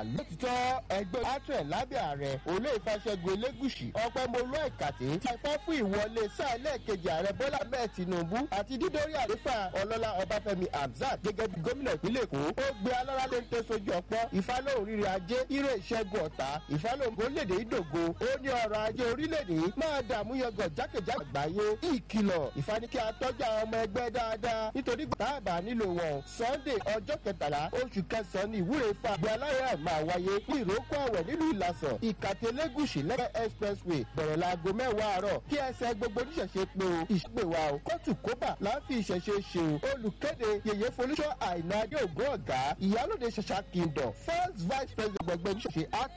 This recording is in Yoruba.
lótìtọ́ ẹgbẹ́ atre lábẹ́ ààrẹ olú ìfàṣẹ́gun elégùsì ọpẹ́mọlú ẹ̀kàtẹ́ ti pẹ́ fún ìwọlé sáà lẹ́ẹ̀kejì ààrẹ bọ́lá bẹ́ẹ̀ tinubu àti dídórí àlefa ọlọ́lá ọbáfẹ́mi hamzat gẹ́gẹ́ bí gómìnà ìpínlẹ̀ èkó ó gbé alára ló ń tẹ́ sojú ọpọ́ ìfálóhùn rírì ajé ire ìṣẹ́gun ọ̀tá ìfálóhùn orílẹ̀-èdè ìdògo ó ní ọrọ̀ ajé orílẹ̀-èdè máa dààmú yọgàn jákèjádò àgbáyé ìkìlọ̀ ìfanikẹ́ atọ́jú àwọn ọmọ ẹgbẹ́ dáadáa nítorí gbàtàbà nílò wọn sunday ọjọ́ kẹtàlá oṣù kẹsàn-án ní ìwúre fa àgbẹ̀ aláyà máa wáyé ní ìrókò àwẹ̀ nílùú ìlàsàn ìkàtẹ́lẹ́gùsì lẹ́gbẹ̀ẹ́ expressway bẹ̀rẹ̀ láago mẹ́wàá àárọ̀ kí ẹsẹ̀ gbogbo oníṣẹ̀ṣe pé o ìṣègbè wa o kóòtù kóbà láǹfi ìṣẹ̀ṣe ṣe o olùkéde yèyé folúṣọ́ àìná adé ògùn ọ̀gá ìyálòde ṣẹṣà kingdom first vice president gbọgbẹ́ oníṣẹ̀ṣe